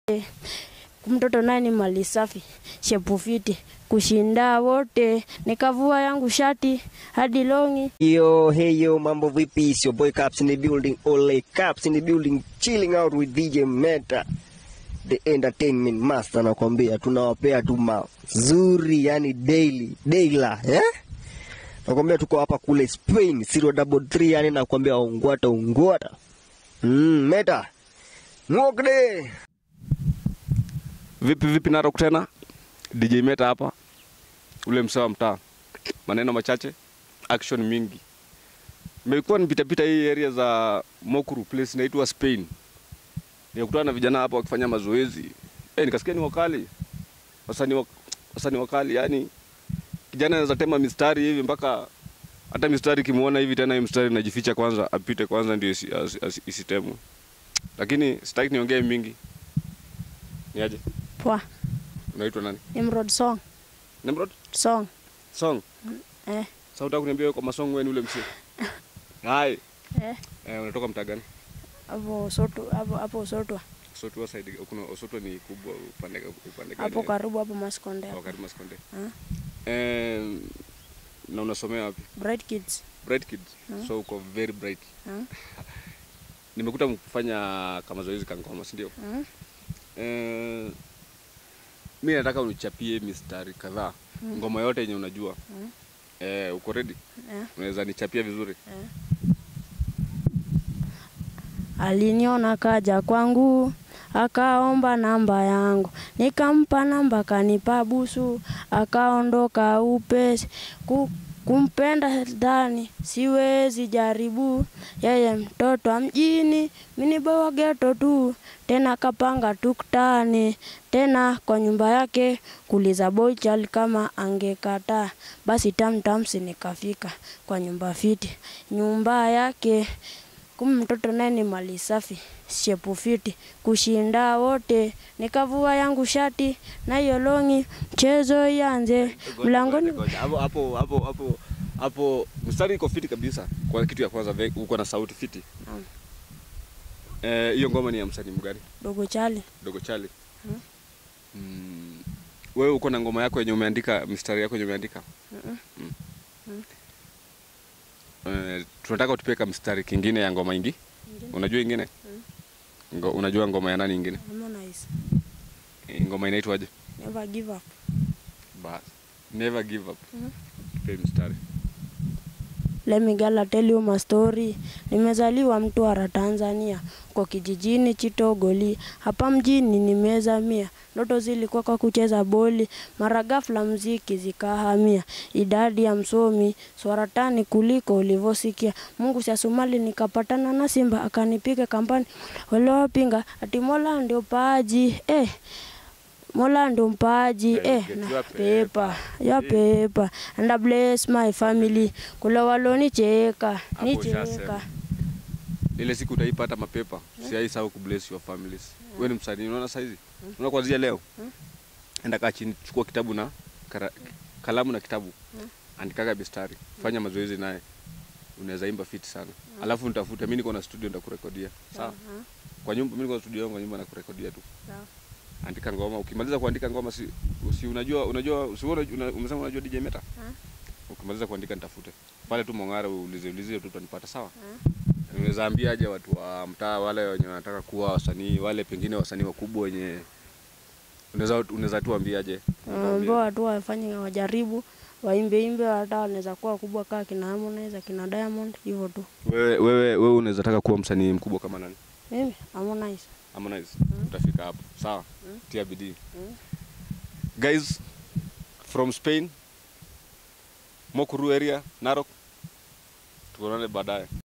mtoto naye ni mali safi, shepu fiti, kushinda wote, nikavua yangu shati hadi longi. Yo, hey yo, mambo vipi? It's your boy Caps in the building, Ole Caps in the building, chilling out with DJ Meta, the entertainment master. Nakwambia tunawapea tu mazuri, yani daily daila, eh? Nakwambia tuko hapa kule Spain, zero double three, yani nakwambia ungwata ungwata. Mm, Meta ngokde Vipi vipi Narok tena? DJ Meta hapa, ule msee wa mtaa, maneno machache, action mingi. Nimekuwa nipitapita hii area za Mokuru, place inaitwa Spain, nikakutana na vijana hapa wakifanya mazoezi eh, nikasikia ni wakali, wasanii wa- wasanii wakali, yani kijana anaweza tema mistari hivi mpaka hata mistari kimuona hivi tena, hii mistari inajificha kwanza, apite kwanza ndio isi- asi- asi- isitemwe. Lakini sitaki niongee mingi. Niaje? Poa, Unaitwa nani? Nimrod song Nimrod? song Song. eh, Sasa unataka kuniambia wewe kwa masong wewe ni ule msee? Hai. eh, Eh, unatoka mtaa gani? hapo soto hapo hapo sotwa Osotwa side kuna Osotwa ni kubwa upande upande gani? hapo karibu hapo Maskonde Kwa hapo. karibu Maskonde. Ah. Eh, na unasomea wapi? Bright Kids Bright Kids. So uko very bright. Ah. Nimekuta mkifanya kama zoezi kangoma, si ndio? Ah. Eh, mi nataka unichapie mistari kadhaa. Ngoma yote yenye unajua. Eh, uko ready? eh. Unaweza nichapia vizuri? Aliniona kaja kwangu akaomba namba yangu, nikampa namba, kanipa busu, akaondoka upesi. Ku, kumpenda ndani siwezi jaribu, yeye mtoto wa mjini, mini bawa geto tu, tena kapanga tuktani tena kwa nyumba yake kuliza boy child kama angekataa, basi tamtamsi nikafika kwa nyumba fiti, nyumba yake Kumbe mtoto naye ni mali safi, shepu fiti, kushinda wote. Nikavua yangu shati na hiyo longi, mchezo ianze mlangoni. Ngoja, hapo hapo hapo hapo hapo mstari iko fiti kabisa. Kwa kitu ya kwanza ve- uko na sauti fiti. Naam. Eh, hiyo ngoma ni ya msanii mgani? Dogo chali Dogo Chali. Mm. Wewe uko na ngoma yako yenye umeandika mistari yako yenye umeandika? Mm-mm. Mm. Eh, tunataka utupie ka mstari kingine ya ngoma ingi. Unajua ingine? Ngo, unajua ngoma ya nani ingine? Harmonize, Eh, Ngoma inaitwaje? never give up. Bas. Never give up. Mhm. Tupie mstari. Let me gala tell you my story. Nimezaliwa Mtwara, Tanzania, kwa kijijini Chitogoli. Hapa mjini nimezamia, ndoto zilikuwa kwa kucheza boli, mara ghafla mziki zikahamia. Idadi ya msomi swaratani kuliko ulivyosikia. Mungu si asumali, nikapatana na simba akanipiga kampani, waliowapinga ati Mola ndio paaji eh. Mola ndo mpaji Eh, eh, get na your pepa ya pepa and I bless my family. Kula walonicheka Hapo nicheka ushasema. ile siku utaipata mapepa siaisahau kubless your families wewe ni msanii unaona saizi unaona kuanzia leo enda kaa chini chukua kitabu na kara, kalamu na kitabu andikaga bistari fanya mazoezi naye unaweza imba fit sana alafu nitafute mimi niko na studio nitakurekodia sawa kwa nyumba mimi niko na studio yangu kwa nyumba nakurekodia tu Sawa. andika ngoma ukimaliza kuandika ngoma si, si unajua unajua si wewe una, umesema unajua DJ Meta ukimaliza kuandika nitafute pale tu Mongara uulize ulize tu utanipata sawa unaweza ambia aje watu wa mtaa wale wenye wanataka kuwa wasanii wale pengine wasanii wakubwa wenye unaweza unaweza tu ambia aje ambao watu wafanye wajaribu waimbe imbe, hata wanaweza kuwa kubwa kaa kina Harmonize kina Diamond hivyo tu. wewe wewe wewe unaweza taka kuwa msanii mkubwa kama nani Mimi Harmonize Harmonize utafika hapo sawa tia bidii guys from Spain Mokuru area Narok tuonane baadaye